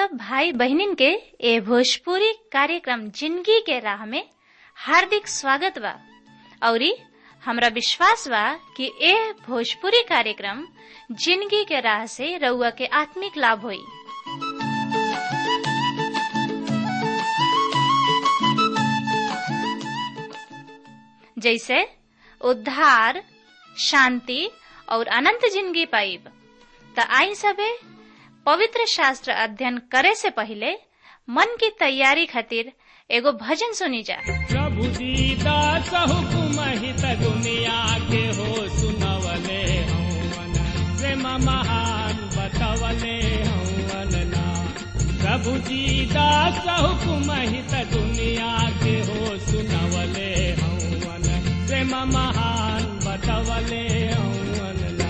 सब भाई बहनिन के ए भोजपुरी कार्यक्रम जिंदगी के राह में हार्दिक स्वागत बा औरी हमरा विश्वास बा कि ए भोजपुरी कार्यक्रम जिंदगी के राह से रउआ के आत्मिक लाभ होई जैसे उद्धार शांति और अनंत जिंदगी पाइब त आई सबे पवित्र शास्त्र अध्ययन करे से पहले मन की तैयारी खातिर एगो भजन सुनी जा प्रभु दीदा हुकुम हित दुनिया के हो सुनवले हौवन प्रेम महान बतवले हौवन ना प्रभु दीदा हुकुम हित दुनिया के हो सुनवले हौवन प्रेम महान बतवले हौवन ना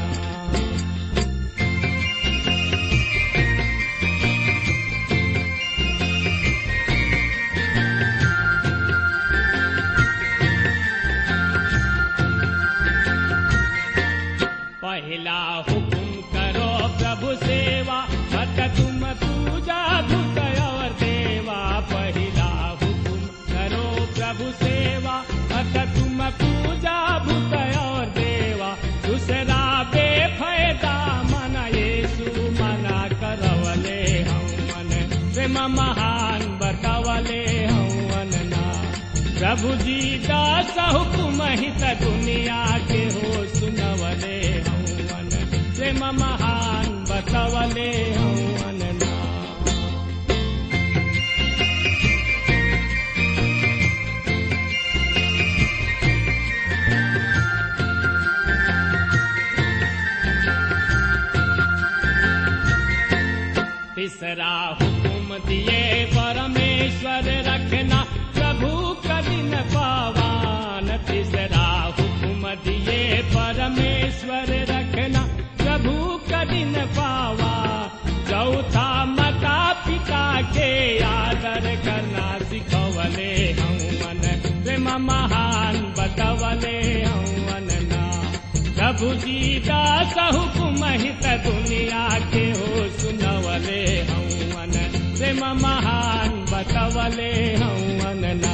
पहला हुकुम करो प्रभु सेवा मत तुम पूजा भूत और देवा पहला हुकुम करो प्रभु सेवा मत तुम पूजा भूत और देवा दूसरा बेफायदा मन येसु मना करवले हवन प्रेम महान बतवले हवन ना प्रभु जी दास हुकुम हित दुनिया के हो सुनवले हवन प्रेम महान बतवले हवन ना तीसरा हुकुम दिए परमेश्वर रखना प्रभु कदिन पावान तीसरा हुकुम दिए परमेश्वर रखना प्रभु कदिन पावा चौथा माता पिता के आदर करना सिखवले हवन प्रेम महान बतवले हवन ना प्रभु जी दास हुकुम हित दुनिया के हो सुनवले हवन प्रेम महान बतवले हवन ना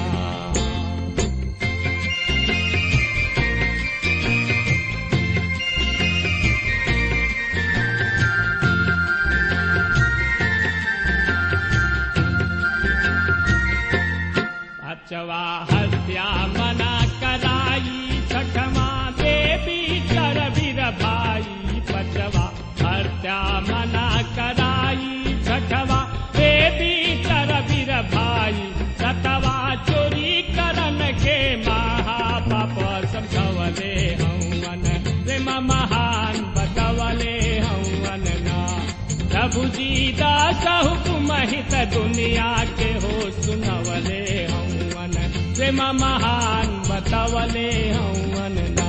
अचवा हत्या मना कराई छठमा देवी कर वीर भाई पचवा हत्या मना कराई छठवा देवी कर वीर भाई सतवा चोरी करन के महापाप समझवले हवन प्रेम महान बतवले हवन ना प्रभु जी दास हुकुम हित दुनिया के हो सुनवले हवन प्रेम महान बतवले हवन ना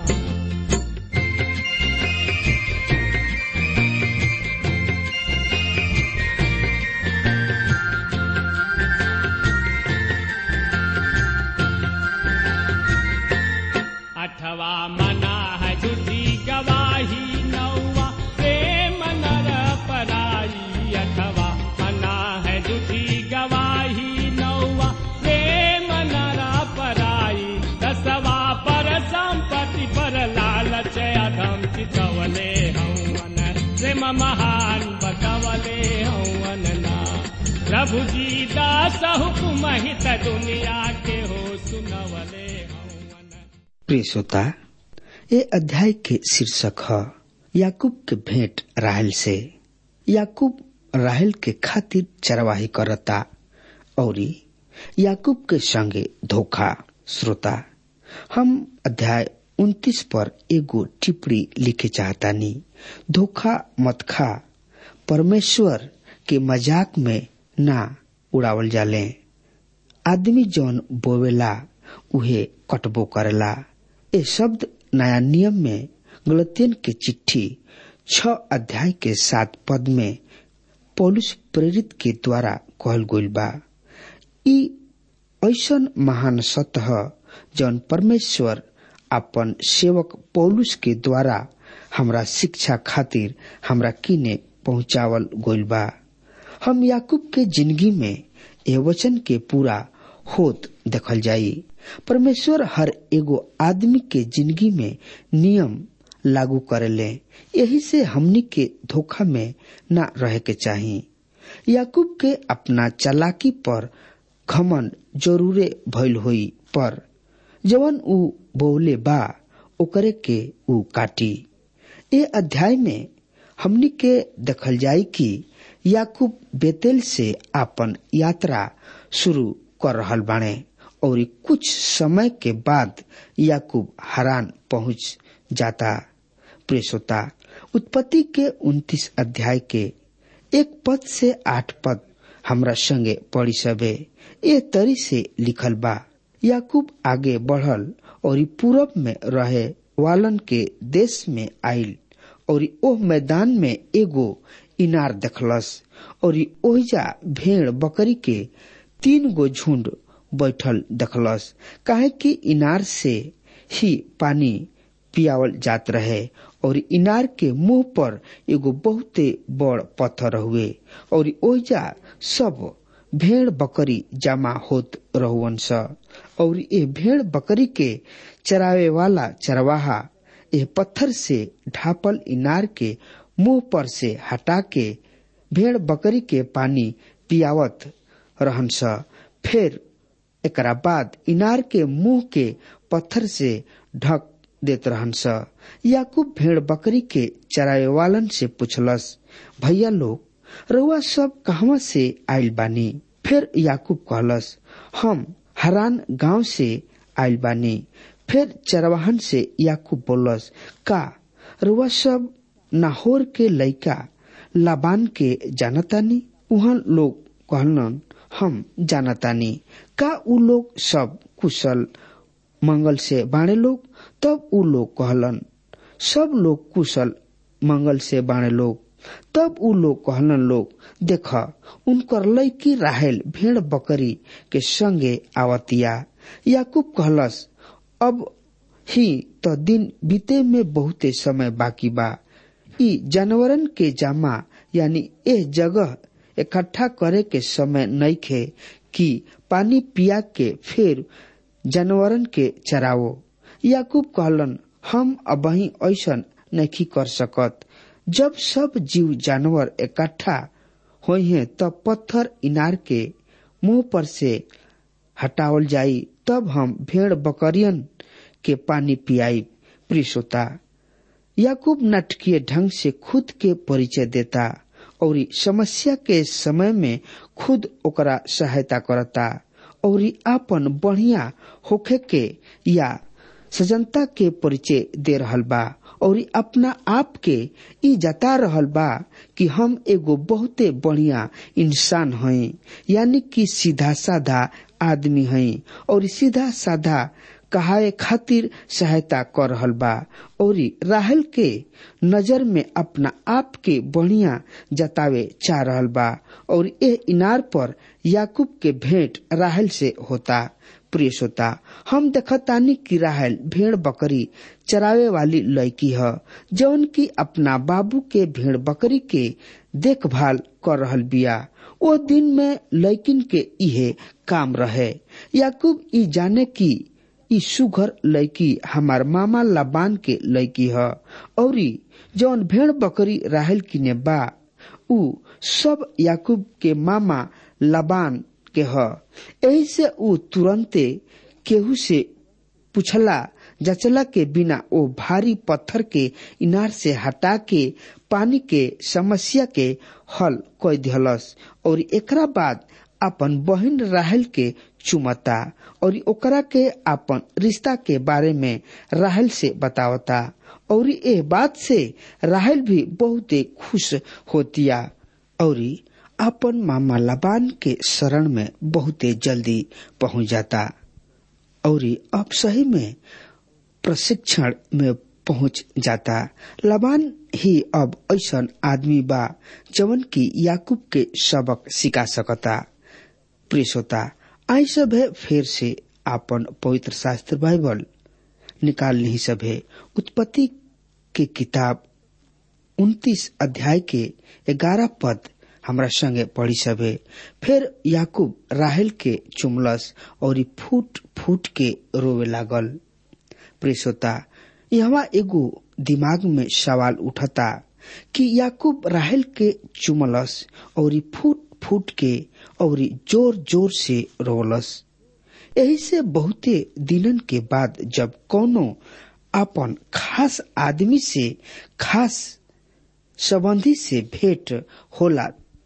अठवा मना है झूठी गवाही नौवा प्रेम नर पराई अठवा मना है झूठी गवाही नौवा प्रेम नर पराई दसवा पर संपत्ति पर लालच अधम चितवले हवन प्रेम महान बतवले हवन ना प्रभु जी दास हुकुम हित दुनिया के हो सुनवले हवन प्रिय श्रोता ये अध्याय के शीर्षक है याकूब के भेंट राहल से याकूब राहल के खातिर चरवाही करता और याकूब के संगे धोखा श्रोता हम अध्याय उन्तीस पर एगो टिप्पणी लिखे चाहतानी धोखा मत खा परमेश्वर के मजाक में ना उड़ावल जाले आदमी जौन बोवेला उहे कटबो करेला ए शब्द नया नियम में गलतियन के चिट्ठी छ अध्याय के सात पद में पौलुस प्रेरित के द्वारा कहल गइल बा ई ऐसन महान सत्य ह जौन परमेश्वर अपन सेवक पौलुस के द्वारा हमरा शिक्षा खातिर हमरा किने पहुंचावल गइल बा हम याकूब के जिंदगी में ए वचन के पूरा होत देखल जाई परमेश्वर हर एगो आदमी के जिंदगी में नियम लागू करेले यही से हमनी के धोखा में न रहे के चाही याकूब के अपना चालाकी पर घमन जरूरे भइल होई पर जवन ऊ बोले बा ओकरे के ऊ काटी ए अध्याय में हमनी के देखल जाई कि याकूब बेतेल से आपन यात्रा शुरू कर रहल बाणे और कुछ समय के बाद याकूब हरान पहुंच जाता प्रेसोता उत्पत्ति के उन्तीस अध्याय के एक पद से आठ पद हमरा संगे पढ़ी सबे ए तरी से लिखल बा याकूब आगे बढ़ल और पूरब में रहे वालन के देश में आयल और ओह मैदान में एगो इनार देखलस और ओहिजा भेड़ बकरी के तीन गो झुंड बैठल देखलस काहे कि इनार से ही पानी पियावल जात रहे और इनार के मुंह पर एगो बहुते बड़ पत्थर हुए और ओहिजा सब भेड़ बकरी जमा होत रहुअन स और ये भेड़ बकरी के चरावे वाला चरवाहा यह पत्थर से ढापल इनार के मुंह पर से हटा के भेड़ बकरी के पानी पियावत रहन स फिर एकरा बाद इनार के मुंह के पत्थर से ढक देत रहन स याकूब भेड़ बकरी के चरावे वालन से पूछलस भैया लोग रउआ सब कहवा से आयल बानी फिर याकूब कहलस हम हरान गांव से आयल बानी फिर चरवाहन से याकूब बोलस का रुआ सब नाहोर के लइका लाबान के जानतानी उहाँ लोग कहलन हम जानतानी का उ लोग सब कुशल मंगल से बाणे लोग तब उ लोग कहलन सब लोग कुशल मंगल से बाणे लोग तब उ लोग कहलन लोग देख उनकर लड़की राहेल भेड़ बकरी के संगे आवतिया याकूब कहलस अब ही तो दिन बीते में बहुते समय बाकी बा ई जानवरन के जामा यानी ए जगह इकट्ठा करे के समय नइखे कि पानी पिया के फिर जानवरन के चरावो याकूब कहलन हम अबही ऐसन नहीं कर सकत जब सब जीव जानवर इकट्ठा हुई हैं तब पत्थर इनार के मुंह पर से हटावल जाई तब हम भेड़ बकरियन के पानी पियाई प्रिसोता याकूब नाटकीय ढंग से खुद के परिचय देता और समस्या के समय में खुद ओकरा सहायता करता और आपन बढ़िया होखे के या सजनता के परिचय दे रहल बा और अपना आप के ई जता रहल बा कि हम एगो बहुते बढ़िया इंसान हई यानी कि सीधा साधा आदमी हई और सीधा साधा कहाए खातिर सहायता कर रहल बा और राहल के नजर में अपना आप के बढ़िया जतावे चाह रहल बा और ए इनार पर याकूब के भेंट राहल से होता प्रिय श्रोता हम देखतानी कि राहल भेड़ बकरी चरावे वाली लड़की है जौन की अपना बाबू के भेड़ बकरी के देखभाल कर रहल बिया ओ दिन में लड़किन के इहे काम रहे याकूब ई जाने की ई सुघर लड़की हमार मामा लबान के लड़की है और जौन भेड़ बकरी राहल किने बा उ सब याकूब के मामा लबान के ह यही से उ तुरंते केहू से पूछला जचला के बिना ओ भारी पत्थर के इनार से हटा के पानी के समस्या के हल कर दिहलस और एकरा बाद अपन बहन राहल के चुमता और ओकरा के अपन रिश्ता के बारे में राहल से बतावता और ए बात से राहल भी बहुते खुश होतिया और अपन मामा लबान के शरण में बहुते जल्दी पहुंच जाता और अब सही में प्रशिक्षण में पहुंच जाता लबान ही अब ऐसा आदमी बा जवन की याकूब के सबक सिखा सकता प्रियसोता आई सब है फिर से आपन पवित्र शास्त्र बाइबल निकाल नहीं सब है उत्पत्ति के किताब उन्तीस अध्याय के ग्यारह पद हमरा संगे पढ़ी सभे फिर याकूब राहेल के चुमलस और ई फूट फूट के रोवे लागल प्रेसोता यहाँ एगो दिमाग में सवाल उठता कि याकूब राहेल के चुमलस और ई फूट फूट के और ई जोर जोर से रोलस यही से बहुते दिनन के बाद जब कोनो अपन खास आदमी से खास संबंधी से भेंट होला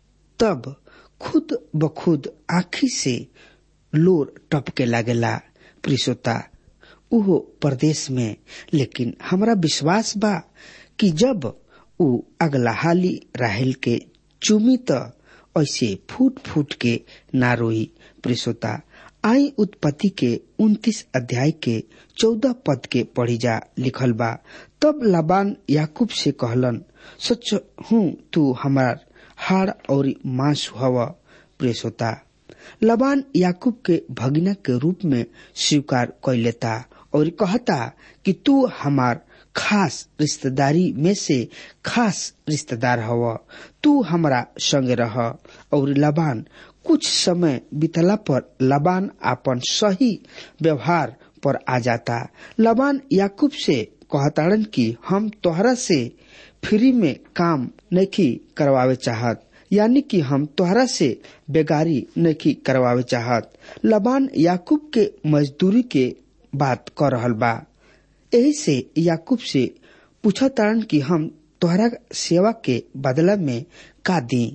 तब खुद बखुद आखी से लोर टपके लागेला प्रिसोता उहो प्रदेश में लेकिन हमरा विश्वास बा कि जब उ अगला हाली राहेल के चुमी त ऐसे फूट फूट के ना रोई प्रिसोता आई उत्पत्ति के उन्तीस अध्याय के चौदह पद के पढ़ी जा लिखल बा तब लबान याकूब से कहलन सच हूँ तू हमार हाड़ और मांस हव प्रेसोता लबान याकूब के भगिना के रूप में स्वीकार कर लेता और कहता कि तू हमार खास रिश्तेदारी में से खास रिश्तेदार हव तू हमारा संगे रह और लबान कुछ समय बीतला पर लबान अपन सही व्यवहार पर आ जाता लबान याकूब से कहताड़न कि हम तोहरा से फ्री में काम नहीं करवावे चाहत यानी कि हम तोहरा से बेगारी नहीं करवावे चाहत लबान याकूब के मजदूरी के बात कर रहल बा यही से याकूब से पूछा तारन कि हम तोहरा सेवा के बदला में का दी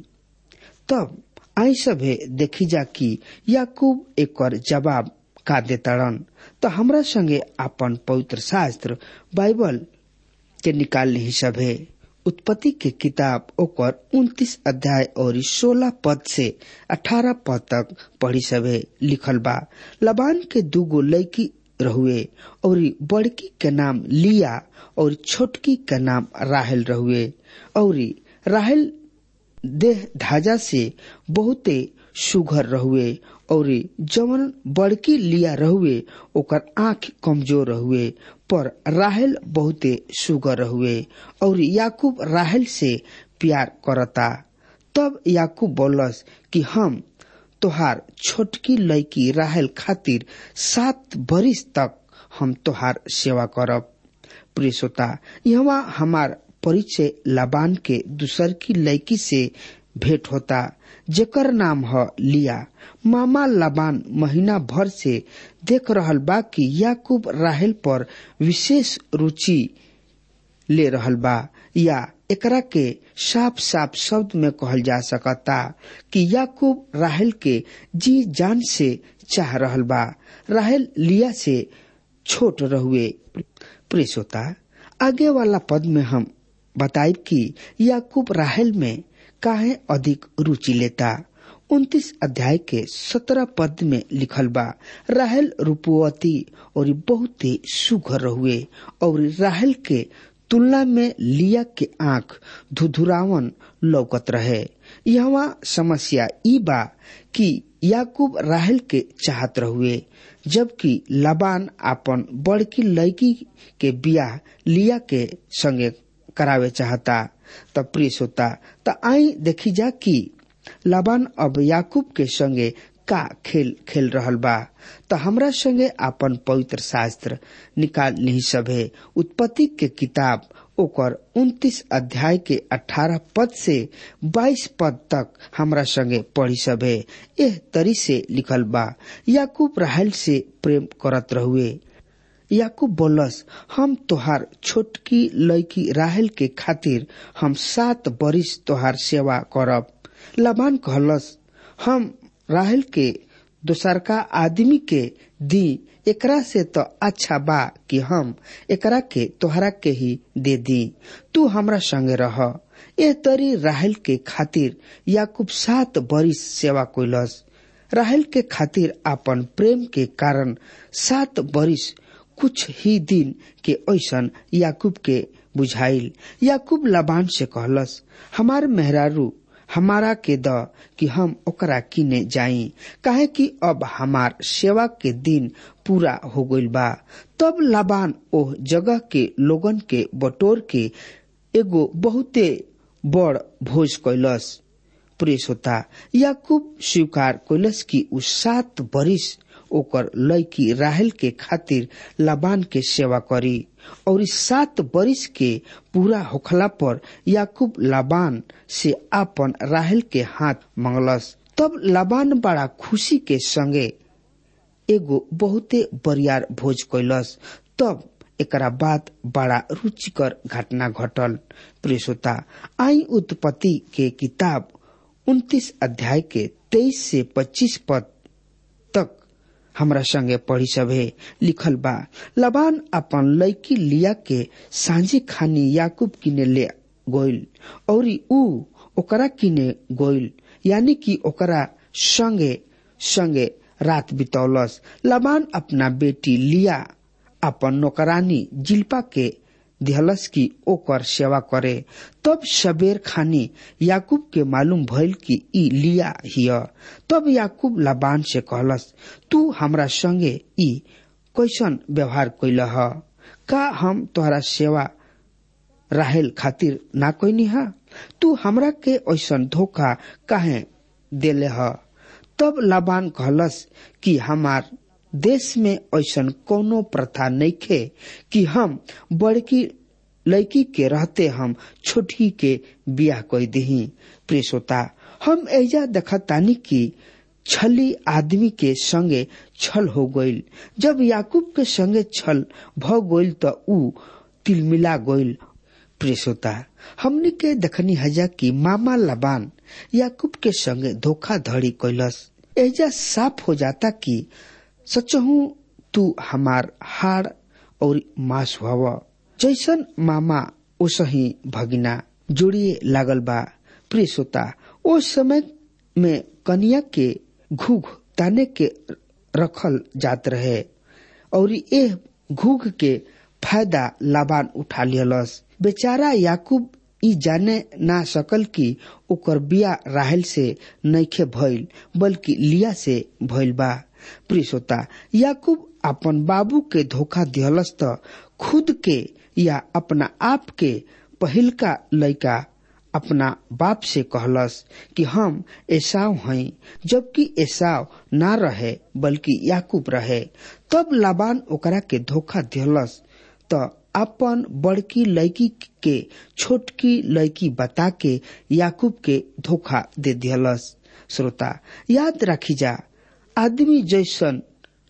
तब आई सभे देखी जा कि याकूब एक जवाब का देताड़न तो हमरा संगे अपन पवित्र शास्त्र बाइबल के निकाल ही सभे उत्पत्ति के किताब ओकर उन्तीस अध्याय और सोलह पद से अठारह पद तक पढ़ी सभे लिखल बा लबान के दूगो लड़की रहुए और बड़की के नाम लिया और छोटकी के नाम राहल रहुए और राहल देह धाजा से बहुते सुघर रहुए और जवन बड़की लिया रहुए ओकर आंख कमजोर रहुए पर राहल बहुते सुगर रहुए और याकूब राहल से प्यार करता तब याकूब बोलस कि हम तोहार छोटकी लड़की राहल खातिर सात बरिस तक हम तोहार सेवा करब प्रिय श्रोता यहाँ हमार परिचय लबान के दूसर की लड़की से भेंट होता जेकर नाम ह लिया मामा लबान महीना भर से देख रहल बा कि याकूब राहल पर विशेष रुचि ले रहल बा या एकरा के साफ साफ शब्द में कहल जा सकता कि याकूब राहल के जी जान से चाह रहल बा राहल लिया से छोट रहुए प्रेसोता आगे वाला पद में हम बताइब कि याकूब राहल में काहे अधिक रुचि लेता उन्तीस अध्याय के सत्रह पद में लिखल बा राहल रूपवती और बहुत ही सुघर हुए और राहल के तुलना में लिया के आंख धुधुरावन लौकत रहे यहाँ समस्या ई बा कि याकूब राहल के चाहत रहुए जबकि लबान अपन बड़की लड़की के बियाह लिया के संगे करावे चाहता त प्रिय होता त आई देखी जा कि लबान अब याकूब के संगे का खेल खेल रहल बा त हमरा संगे अपन पवित्र शास्त्र निकाल नहीं सभे उत्पत्ति के किताब ओकर उन्तीस अध्याय के अठारह पद से बाईस पद तक हमरा संगे पढ़ी सभे एह तरी से लिखल बा याकूब राहल से प्रेम करत रहुए याकूब बोलस हम तोहार छोटकी लड़की राहल के खातिर हम सात बरिस तोहार सेवा करब लबान कहलस हम राहल के दोसरका आदमी के दी एकरा से तो अच्छा बा कि हम एकरा के तोहरा के ही दे दी तू हमरा संगे रह ए तरी राहल के खातिर याकूब सात बरिस सेवा कोइलस राहल के खातिर अपन प्रेम के कारण सात बरिस कुछ ही दिन के ऐसन याकूब के बुझाइल याकूब लबान से कहलस हमार मेहरारू हमारा के द कि हम ओकरा किने जाई काहे कि अब हमार सेवा के दिन पूरा हो गइल बा तब लबान ओह जगह के लोगन के बटोर के एगो बहुते बड़ भोज कैलस प्रेस होता याकूब स्वीकार कैलस की उ सात बरिस ओकर लड़की राहल के खातिर लाबान के सेवा करी और इस सात बरिस के पूरा होखला पर याकूब लाबान से आपन राहल के हाथ मंगलस तब लाबान बड़ा खुशी के संगे एगो बहुते बरियार भोज कैलस तब एकरा बाद बड़ा रुचिकर घटना घटल प्रेसोता आई उत्पत्ति के किताब उन्तीस अध्याय के तेईस से पच्चीस पद तक हमरा संगे पढ़ी सभे लिखल बा लबान अपन लड़की लिया के सांझे खानी याकूब किने ले गोइल और ऊ ओकरा किने गोइल यानी कि ओकरा संगे संगे रात बितौलस लबान अपना बेटी लिया अपन नौकरानी जिल्पा के दिहलस की ओकर सेवा करे तब सबेर खानी याकूब के मालूम भइल कि ई लिया हिय तब याकूब लाबान से कहलस तू हमरा संगे ई कैसन व्यवहार कैल ह का हम तोहरा सेवा राहेल खातिर ना कैनी हा तू हमरा के ऐसन धोखा काहे देले ह तब लाबान कहलस कि हमार देश में ऐसन कोनो प्रथा नइखे कि हम बड़की लड़की के रहते हम छोटी के बियाह कई दही प्रेसोता हम ऐजा देखतानी कि छली आदमी के संगे छल हो गईल जब याकूब के संगे छल भ गईल त ऊ तिलमिला गईल प्रेसोता हमने के देखनी हजा कि मामा लबान याकूब के संगे धोखाधड़ी कैलस ऐजा साफ हो जाता कि सचहू तू हमार हाड़ और मांस हव जैसन मामा ओसही भगिना जोड़िए लागल बा प्रिय श्रोता ओ समय में कनिया के घूघ ताने के रखल जात रहे और ए घूघ के फायदा लाबान उठा लियलस बेचारा याकूब ई जाने ना सकल कि ओकर बिया राहल से नइखे भइल बल्कि लिया से भइल बा प्रिय श्रोता याकूब अपन बाबू के धोखा दिहलस त खुद के या अपना आप के पहिलका लड़का अपना बाप से कहलस कि हम ऐसाव हई जबकि ऐसाव ना रहे बल्कि याकूब रहे तब लाबान ओकरा के धोखा दिहलस त अपन बड़की लड़की के छोटकी लड़की बता के याकूब के धोखा दे दिहलस श्रोता याद रखी जा आदमी जैसन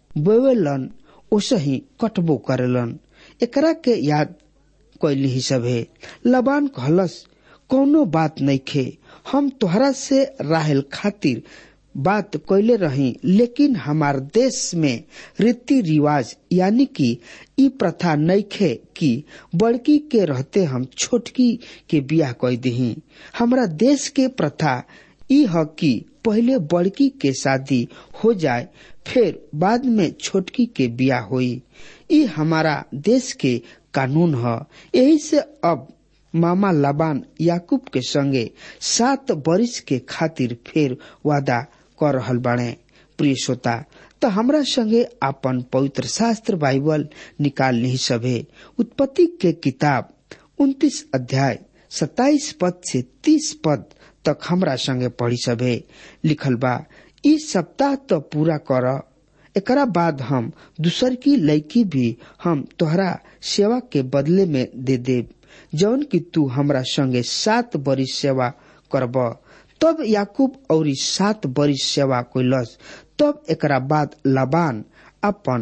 बोवेलन ओसही कटबो करेलन एकरा के याद कैली ही सभे लबान कहलस कौनो बात नइखे हम तोहरा से राहल खातिर बात कैले रही लेकिन हमार देश में रीति रिवाज यानी कि ई प्रथा नइखे कि बड़की के रहते हम छोटकी के बियाह कई दही हमरा देश के प्रथा ई ह कि पहले बड़की के शादी हो जाए फिर बाद में छोटकी के बियाह होई ई हमारा देश के कानून ह यही से अब मामा लबान याकूब के संगे सात बरिस के खातिर फिर वादा कर रहल बाणे प्रिय श्रोता त हमरा संगे अपन पवित्र शास्त्र बाइबल निकाल नहीं सभे उत्पत्ति के किताब उन्तीस अध्याय सताइस पद से तीस पद तक हमरा संगे पढ़ी सभे लिखल बा ई सप्ताह तो पूरा कर एकरा बाद हम दूसर की लड़की भी हम तोहरा सेवा के बदले में दे देव जौन की तू हमरा संगे सात बरिस सेवा करब तब याकूब और सात बरिस सेवा कैलस तब एकरा बाद लबान अपन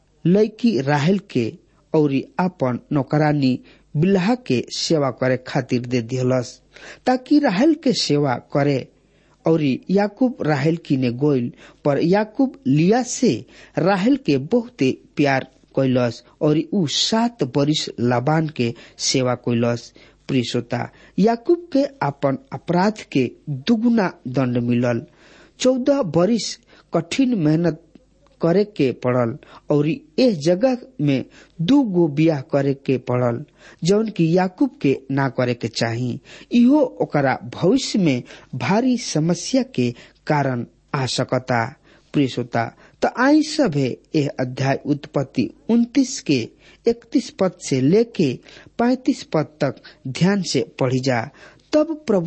लड़की राहल के और अपन नौकरानी बिल्हा के सेवा करे खातिर दे दिहलस ताकि राहल के सेवा करे और याकूब राहल की ने गोइल पर याकूब लिया से राहल के बहुते प्यार कैलस और ऊ सात बरिस लाबान के सेवा कैलस प्रियसोता याकूब के अपन अपराध के दुगुना दंड मिलल चौदह बरिस कठिन मेहनत करे के पड़ल और एह जगह में दू गो बियाह करे के पड़ल जौन की याकूब के ना करे के चाही इहो ओकरा भविष्य में भारी समस्या के कारण आ सकता प्रियसोता तो आई सभे यह अध्याय उत्पत्ति उन्तीस के इकतीस पद से लेके पैतीस पद तक ध्यान से पढ़ी जा तब प्रभु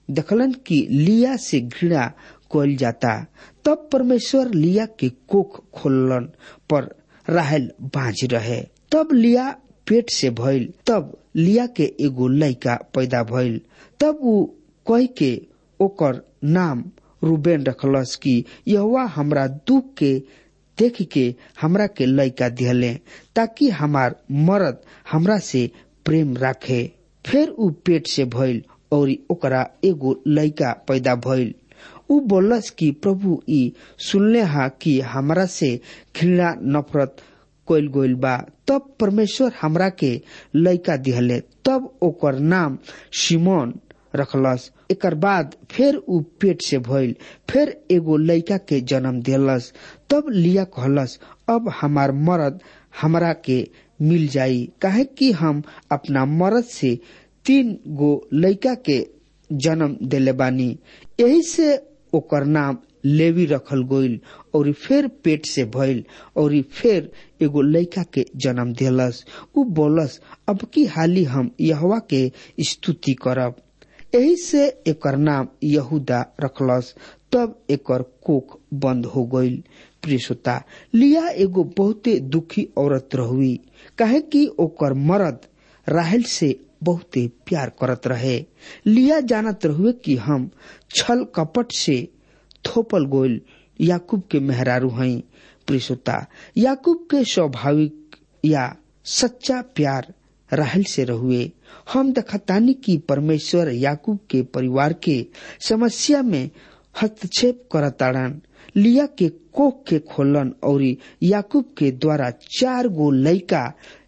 देखलन कि लिया से घृणा कल जाता तब परमेश्वर लिया के कोख खोलन पर राहल बाज रहे तब लिया पेट से भइल तब लिया के एगो लड़का पैदा भइल तब ऊ कह के ओकर नाम रूबेन रखलस कि यहुआ हमरा दुख के देख के हमरा के लड़का दिहले ताकि हमार मर्द हमरा से प्रेम राखे फिर ऊ पेट से भइल और ओकरा एगो लड़का पैदा भइल ऊ बोलस कि प्रभु ई सुनले हा कि हमरा से घृणा नफरत कइल गइल बा तब परमेश्वर हमरा के लड़का दिहले तब ओकर नाम सिमोन रखलस एकर बाद फिर ऊ पेट से भइल फिर एगो लड़का के जन्म दिलस तब लिया कहलस अब हमार मर्द हमरा के मिल जाई काहे कि हम अपना मर्द से तीन गो लड़का के जन्म दिले बानी यही से ओकर नाम लेवी रखल गइल और फिर पेट से भइल और फिर एगो लड़का के जन्म दिलस ऊ बोलस अब की हाली हम यहवा के स्तुति करब यही से एकर नाम यहूदा रखलस तब एकर कोख बंद हो गइल प्रियसोता लिया एगो बहुते दुखी औरत रहुई काहे कि ओकर मर्द राहल से बहुते प्यार करत रहे लिया जानत रहुए कि हम छल कपट से थोपल गोल याकूब के मेहरारू हई प्रियसोता याकूब के स्वाभाविक या सच्चा प्यार राहल से रहुए हम दखतानी कि परमेश्वर याकूब के परिवार के समस्या में हस्तक्षेप करताड़न लिया के कोख के खोलन और याकूब के द्वारा चार गो लड़का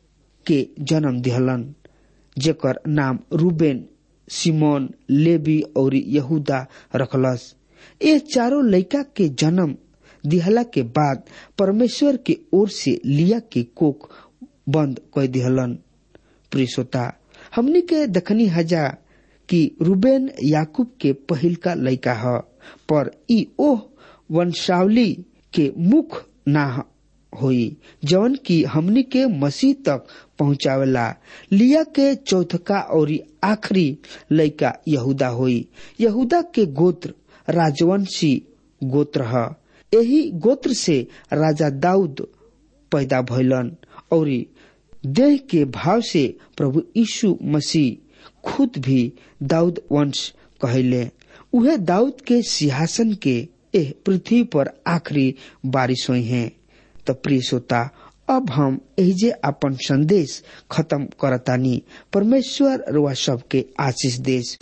के जन्म दिहलन जेकर नाम रूबेन सिमोन लेबी और यहूदा रखलस ये चारों लड़का के जन्म दिहला के बाद परमेश्वर के ओर से लिया के कोख बंद कर दिहलन प्रियसोता हमनी के दखनी हजा कि रूबेन याकूब के पहिल का लड़का ह पर ई ओह वंशावली के मुख ना होई जवन की हमनी के मसीह तक पहुंचावेला लिया के चौथका और आखिरी लड़का यहूदा होई यहूदा के गोत्र राजवंशी गोत्र ह यही गोत्र से राजा दाऊद पैदा भइलन और देह के भाव से प्रभु यीशु मसीह खुद भी दाऊद वंश कहले उहे दाऊद के सिंहासन के एह पृथ्वी पर आखिरी बारिश हुई है तो प्रिय श्रोता अब हम एहिजे अपन संदेश खत्म करतानी परमेश्वर रुआ सबके आशीष देश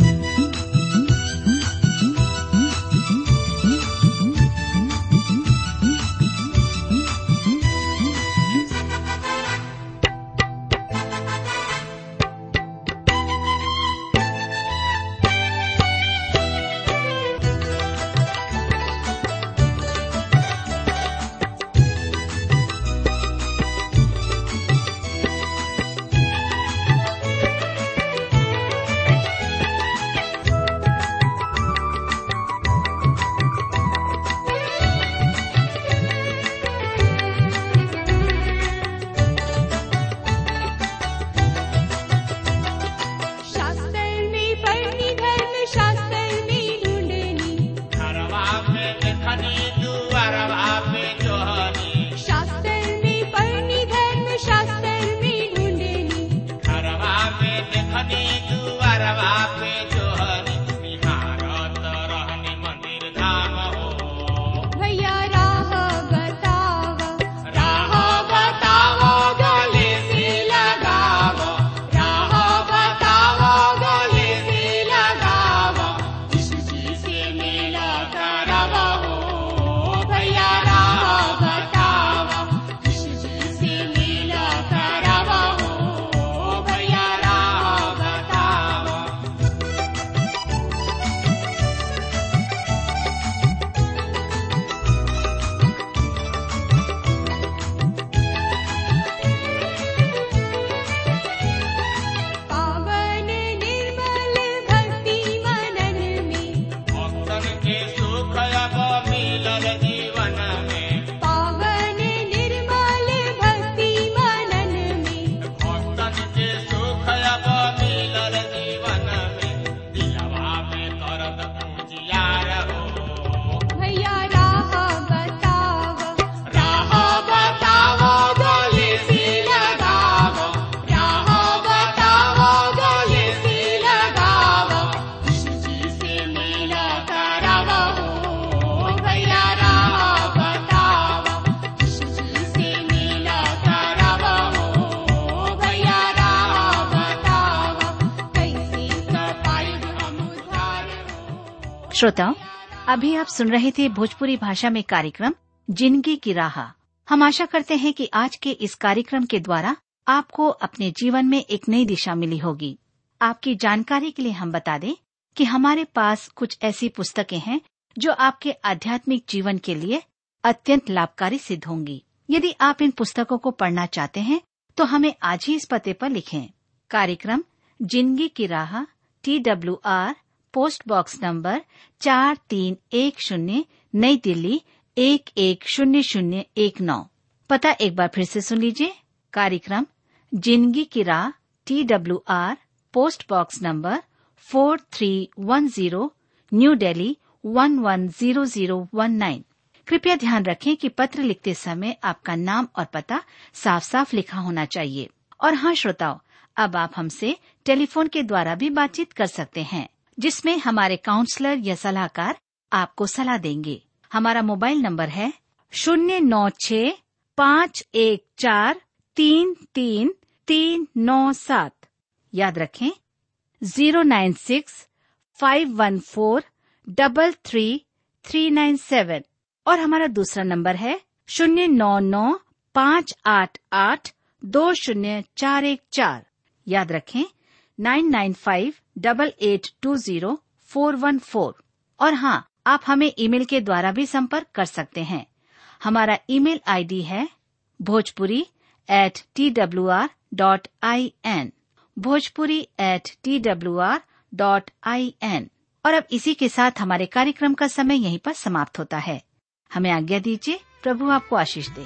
श्रोताओं अभी आप सुन रहे थे भोजपुरी भाषा में कार्यक्रम जिंदगी की राह हम आशा करते हैं कि आज के इस कार्यक्रम के द्वारा आपको अपने जीवन में एक नई दिशा मिली होगी आपकी जानकारी के लिए हम बता दें कि हमारे पास कुछ ऐसी पुस्तकें हैं जो आपके आध्यात्मिक जीवन के लिए अत्यंत लाभकारी सिद्ध होंगी यदि आप इन पुस्तकों को पढ़ना चाहते हैं तो हमें आज ही इस पते पर लिखें कार्यक्रम जिंदगी की राह T W R post box number चार तीन एक शून्य नई दिल्ली एक एक शून्य शून्य एक नौ पता एक बार फिर से सुन लीजिए कार्यक्रम जिंदगी की राह T W R post box number four three one zero new Delhi one one zero zero one nine कृपया ध्यान रखें कि पत्र लिखते समय आपका नाम और पता साफ साफ लिखा होना चाहिए और हाँ श्रोताओं अब आप हमसे टेलीफोन के द्वारा भी बातचीत कर सकते हैं जिसमें हमारे काउंसलर या सलाहकार आपको सलाह देंगे हमारा मोबाइल नंबर है शून्य नौ छ पाँच एक चार तीन तीन तीन नौ सात याद रखें zero nine six five one four double three three nine seven और हमारा दूसरा नंबर है शून्य नौ नौ पाँच आठ आठ दो शून्य चार एक चार याद रखें nine nine five double eight two zero four one four और हाँ आप हमें ईमेल के द्वारा भी संपर्क कर सकते हैं हमारा ईमेल आईडी है Bhojpuri at T W R dot I N Bhojpuri at T W R dot I N और अब इसी के साथ हमारे कार्यक्रम का समय यहीं पर समाप्त होता है हमें आज्ञा दीजिए प्रभु आपको आशीष दे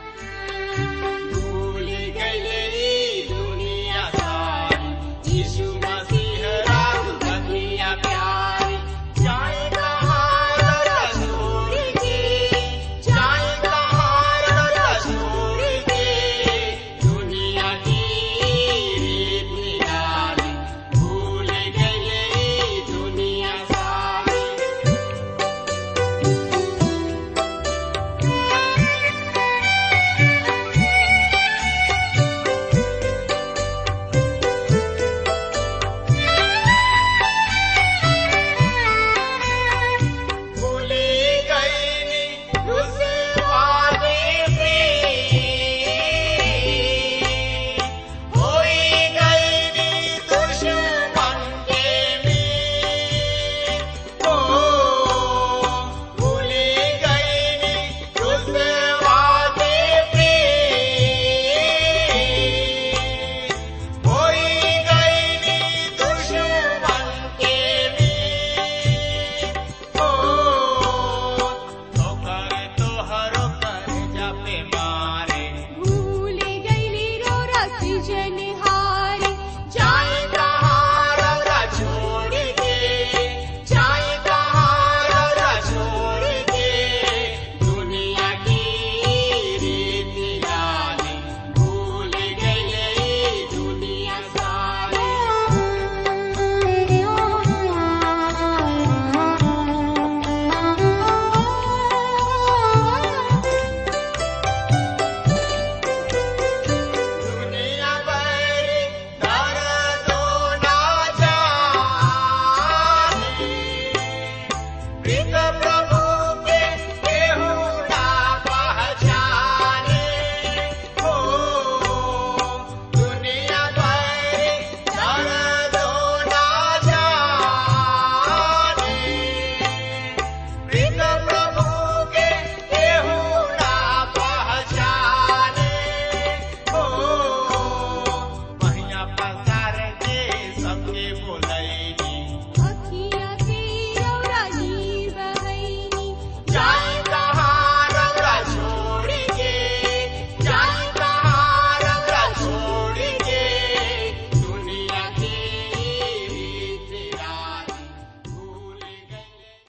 भूल गई दुनिया सारी यीशु मसीह राम दुनिया प्यारी जाए कहाँ रसूल की जाए कहाँ रसूल की दुनिया की रीत निराली भूल गई दुनिया सारी भूली गई उस वादे से होई गई दुश्मन के में ओ भूली गई उस वादे से होई गई दुश्मन के में ओ तोहर तोहर कर जपे मान